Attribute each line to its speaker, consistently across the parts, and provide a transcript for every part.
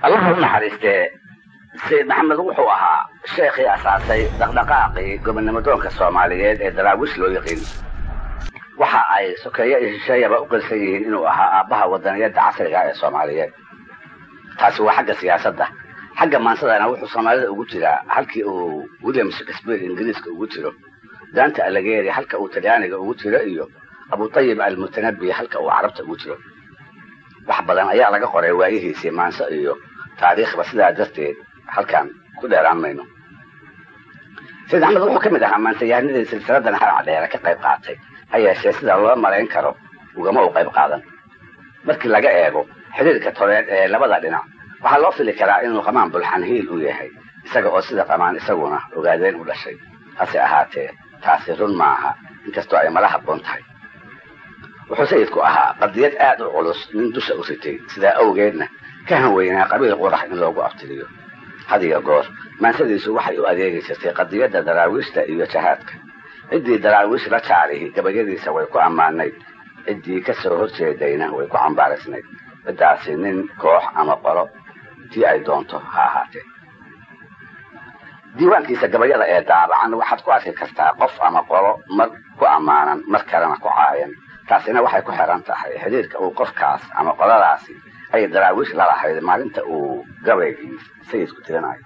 Speaker 1: allaha u naxariistee sayid maxamed wuxuu ahaa sheekhii asaasay dhaqdhaqaaqii gobonnimadoonka soomaaliyeed ee daraawish loo yaqiin waxa ay sokeeye iyo shisheeyaba u qilsan yihiin inuu ahaa aabbaha wadaniyadda casriga ee soomaaliyeed taasi waa xagga siyaasadda xagga maansadana wuxuu soomaalida ugu jiraa halkii uu william shakespeare ingiriiska ugu jiro danta aligeri halka uu talyaaniga ugu jiro iyo abutayib almutanabi halka uu carabta ugu jiro wax badan ayaa laga qoray waayihiisii maanso iyo taariikhba sidaa darteed halkan ku dheeraan mayno sayid axmed wuxuu ka mid ahaa maansayahanadii silsiladan harca dheere ka qayb qaatay ha yeeshee sida loo malayn karo ugama u qayb qaadan markii laga eego xiriirka toreed ee labada dhinac waxaa loo fili karaa inuu qamaan bulxan hiil u yahay isaga oo sida qamaan isaguna ogaadeen u dhashay hase ahaatee taasi run maaha inkastoo ay mala habboon tahay wuxuu sayidku ahaa qadiyad aad u culus nin dusha u ritay sidaa awgeedna ka hanweynaa qabiil qurax in loogu abtiriyo had iyo goor maansadiisu waxay u adeegi jirtay qadiyadda daraawiishta iyo jahaadka ciddii daraawiish la jaarihi gabayadiisa way ku ammaanayd ciddii ka soo horjeedayna way ku cambaaraysnayd ciddaasi nin koox ama qolo tii ay doonto ha ahaatee diiwaankiisa gabayada ee daabacan waxaad ku arki kartaa qof ama qolo mar ku ammaanan mar kalena ku caayan taasina waxay ku xiran tahay xiriirka uu qofkaas ama qoladaasi ay daraawiish la lahayd maalinta uu gabaygii sayidku tirinayo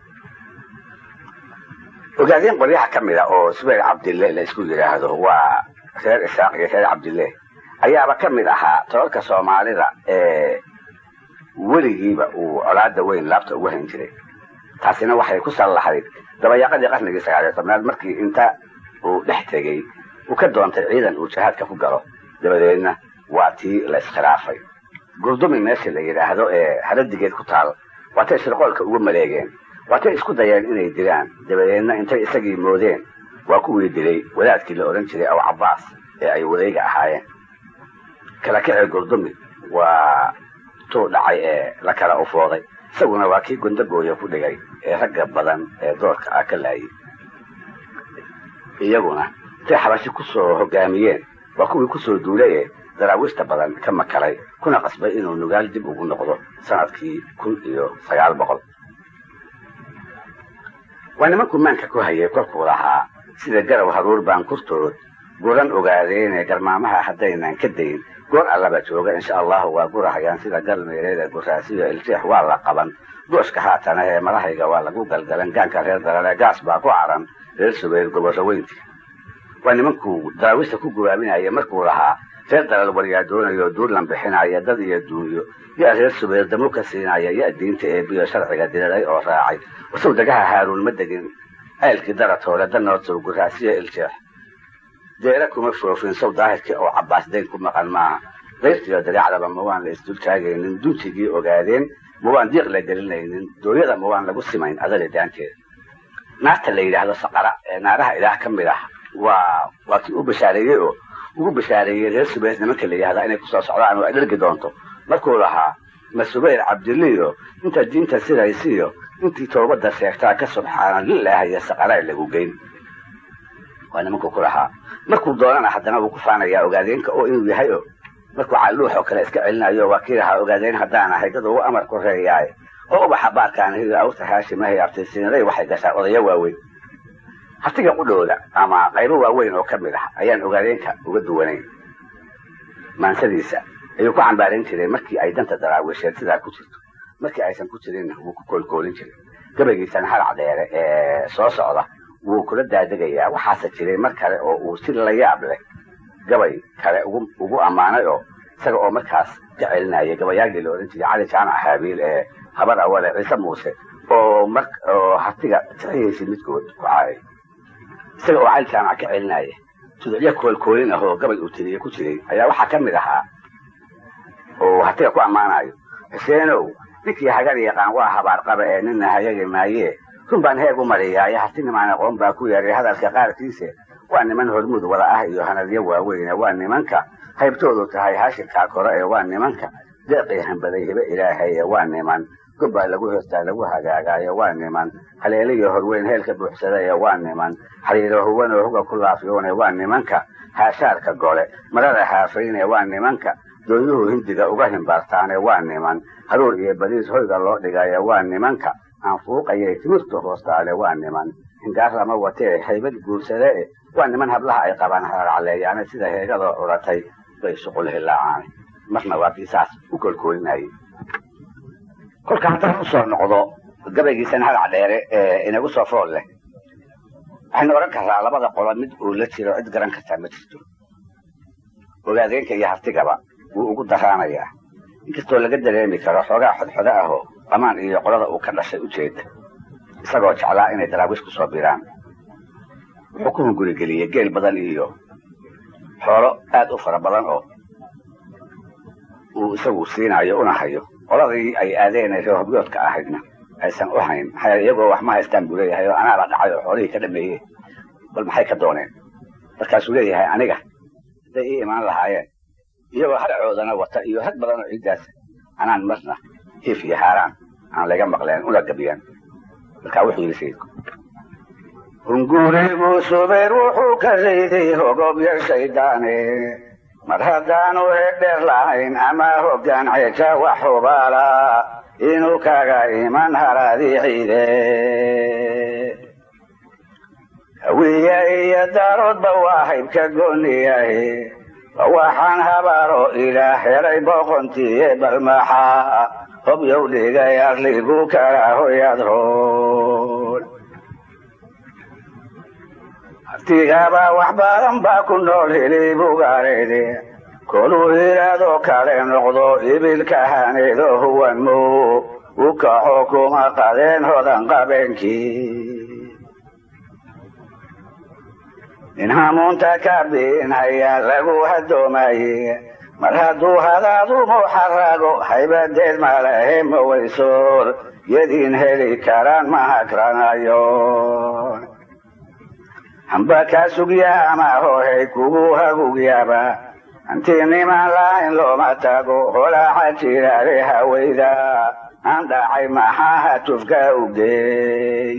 Speaker 1: ogaadeen qoryaha ka mid a oo subayr cabdille la isku yidhaahdo waa reer isaaq iyo reer cabdille ayaaba ka mid ahaa tolalka soomaalida ee weligiiba uu colaada weyn laabta ugu hayn jiray taasina waxay ku sal lahayd dabayaaqadii qarnigii sagaaliyo tobnaad markii inta uu dhex tegey uu ka doontay ciidan uu jihaadka ku galo dabadeedna waa tii la iskhilaafay gurdumi meesha la yidhaahdo ee haradigeed ku taal waatay shirqoolka ugu maleegeen waatay isku dayeen inay dilaan dabadeedna intay isagii moodeen waa kuwii dilay wadaadkii la odhan jiray aw cabbaas ee ay wadayga ahaayeen kala kacee gurdumi waa tuu dhacay ee la kala ufooday isaguna waa kii gondagooya ku dhigay ee ragga badan ee doorka ah ka laayay iyaguna intay xabashi ku soo hogaamiyeen waa kuwii kusoo duulay ee daraawiishta badan ka makalay kuna qasbay inuu nugaal dib ugu noqdo sanadkii kun iyo sagaal boqol waa nimankuu maanka ku hayay kolkuu lahaa sida garow haruur baan kurtood guran ogaadeene garmaamaha haddaynan ka dayn goor allaba jooga insha allahu waa gurahayaan sida galmeereeda guraasiyo iljeex waa la qaban gooshka haatana ee madahayga waa lagu galgalan gaanka reer dalale gaas baa ku caran reer subayr gobollo weynti waa nimankuu daraawiishta ku gubaabinaya markuu lahaa reer dalal waryaa doonayo duurlan bixinaya dad iyo duunyo yaa reer subayr damu ka siinaya ya diinta ee biyo sharciga diriray oo raacay wasow dagaha haaruun ma degin ceelkii daratoole danoodsow guraasiyo iljeex deera kuma foofin sow daahirkii oo cabbaas dayn ku maqan maaha dayrtiyo dagaacdaba ma waan la isdul taagaynin duntigii ogaadeen ma waan diiq la gelinaynin dooyada ma waan lagu simayn adada daanteeda naarta la yidhaahdo saqara ee naaraha ilaah ka mid ah waa waa kii u bashaareeyey oo ugu bashaareeyey reer subayr nimanka la yidhahda inay kusoo socdaan oo ay dhargi doonto markuu lahaa ma subayr cabdiliyo inta diinta sidaysiyo intii toobadda sheegtaa ka subxaana lilaah iyo saqaraa lagu geyn waa nimankuu ku lahaa markuu doonana haddana wuu ku faanayaa ogaadeenka oo inuu yahay o markuu calluux oo kale iska celinayo waa kii lahaa ogaadeen haddaan ahay dad ugu amar ku reeyaaye oo ubaxa baarkaan hiyo awta haashimahay abtisiinaday waxay gashaa odayo waaweyn hatiga qudhooda ama qaybo waaweyn oo ka mid ah ayaan ogaadeenka uga duwanayn maansadiisa ayuu ku cambaarayn jiray markii ay danta daraawiisheed sidaa ku jirto markii aysan ku jirinna wuu ku koolkoolin jiray gabaygiisana harac dheere ee soo socda wuu kula daadegayaa waxaase jiray mar kale oo uu si la yaab leh gabay kale ugu ammaanay oo isaga oo markaas ka celinaya gabayaagii la odhan jiray cali jaamac haabiil ee habar awale ciise muuse oo mar oo hatiga saxihiisii midkood ku caayay isaga oo cali jaamac ka celinaya tudicyo koolkoolin ah oo gabay uu tiriye ku jiray ayaa waxaa ka mid ahaa oo hatiga ku ammaanayo xuseenow ninkii hagar yaqaan waa habaar qaba ee nina hayagi maayee run baan heeg u mariyaayo hartinimaan aqoon baa ku yeeray hadalka qaarkiise waa niman hormud wada ah iyo hanadyo waaweyne waa nimanka qaybtoodu tahay hashirkaa kore ee waa nimanka deeqii hambaday hibe ilaahay ee waa niman gobbaa lagu hoostaa lagu hagaagaayo waa niman haleeliyo horweyn heelka buuxsada ee waa niman xariiro huwanoo huga ku laafiyoone waa nimanka haashaarka gole marada haafayne waa nimanka dooyuhu hindiga uga himbaartaane waa niman haruur iyo badiis hoyga loo dhigaya waa nimanka aan fuuqayay timirta hoostaale waa niman hingaar lama watee haybad guursade e waa niman hablaha ay qabaan hararcaleeyaane sida heegadoo curatay bay shuqul hilaacaan marna waa kii saas u kolkoolinayay kolka haddaan usoo noqdo gabaygiisan halac dheere ee inagu soo fool leh waxaynu odhan karraa labada qolo mid uu la jiro cid garan kartaa ma jirto ogaadeenka iyo haftigaba wuu ugu daraanayaa inkastoo laga dareemi karo xoogaa xodxodo ahoo qamaan iyo qolada uu ka dhashay ujeeda isagoo jeclaa inay daraawiish ku soo biraan wuxuu ku hungurigeliyey geel badan iyo xoolo aad u fara badan oo uu isagu siinayo una hayo qoladii ay aadeen reer hobyoodka ahaydna aysan u hayn maxaa iyagoo wax ma haystaan buu leeyahay oo anaaba dhacay oo xoolihii ka dhameeye bal maxay ka dooneen markaasuu leeyahay aniga hadday ii imaan lahaayeen iyagoo haracoodana wata iyo had badan oo ciiddaas anaan marna hiif iyo haaraan aan laga maqleen una gabiyaan markaa wuxuu yidhi sayidku hungurigu subayr wuxuu ka rayday hogobyo shaydaane mar haddaanu hedheer lahayn ama hoggaan ceja wax hubaala inuu kaga iman haraadii ciide hawiye iyo daaroodba waa haybka gooniyahe waxaan habaaro ilaah helay boqontiye balmaxa hobyow dhigay arligu kala hoyadroon hartigaba wax badan baa ku nool hilibugareede koluu hilaadoo kale noqdo ibilka haneedo huwan mo u kaxo kuma qadeen hodan qabeenkii nin hamuunta ka biinhaya lagu hadoomaye mar hadduu hadaadu muxarago haybadeed malahe mawaysoor yadiin heli karaan ma hagranayo hamba kaa sugya ama hohay kugu hagugyaba hantii niman lahayn looma tago holaaxa jiraare hawayda aan dhacay maxaa hatufka ugeey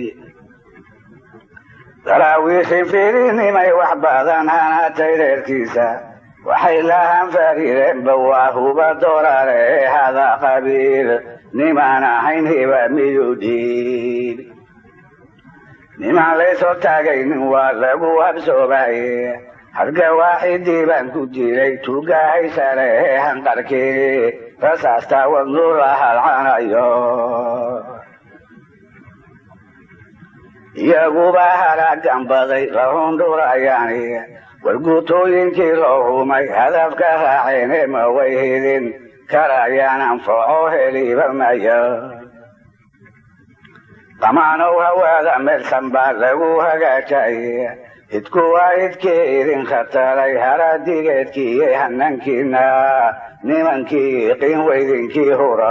Speaker 1: daraawiishin fiirinimay wax badan hanaatay reerkiisa waxay lahaan fariireenba waa huba doorare hada qabiil nimaan ahayn hiba miyuu dhiib nimaan laysoo taagaynin waa lagu habsoomaye harga waaxidii baan ku dilay tuugahaysale hanqarkii rasaasta wadnu la halcanayo iyaguba haraagan baday lahundhurayaani warguutooyinkii loo humay hadafka raaceene ma way hidin karayaan anfaco heliba maya qamaanow hawaada meelsan baa lagu hagaajaye hidku waa hidkii idin khataray haradigeedkiiyo hanankiina nimankii qiin weydinkii hura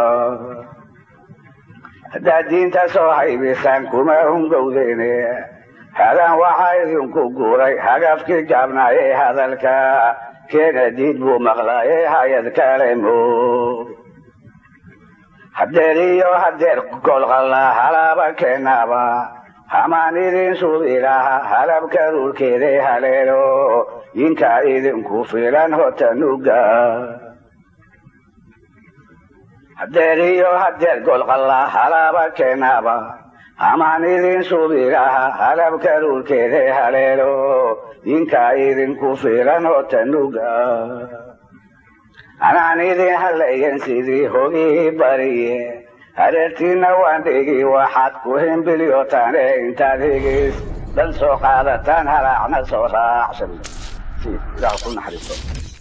Speaker 1: haddaad diinta soo haybisaan kuma hungowdeene hadan waxaa idinku guuray hagafkii gaabnaayee hadalka keena diid buu maqlaayee hayad kale mo hadeer iyo hadeer golqalla halaaba keenaaba hamaan idin subilaha halabka dhulkeede haleelo yinkaa idinku filan hotanuga hadeer iyo hadeer golqalla halaaba keenaaba hamaan idin subilaha halabka dhulkeede haleelo yinkaa idinku filan hotanuga anaan idin halayan sidii hogii bariye hareertiina waan dhigi waxaad ku himbilyotaane intaad higis dhan soo qaadataan halaacna soo raacsan ilaah ku naxariisto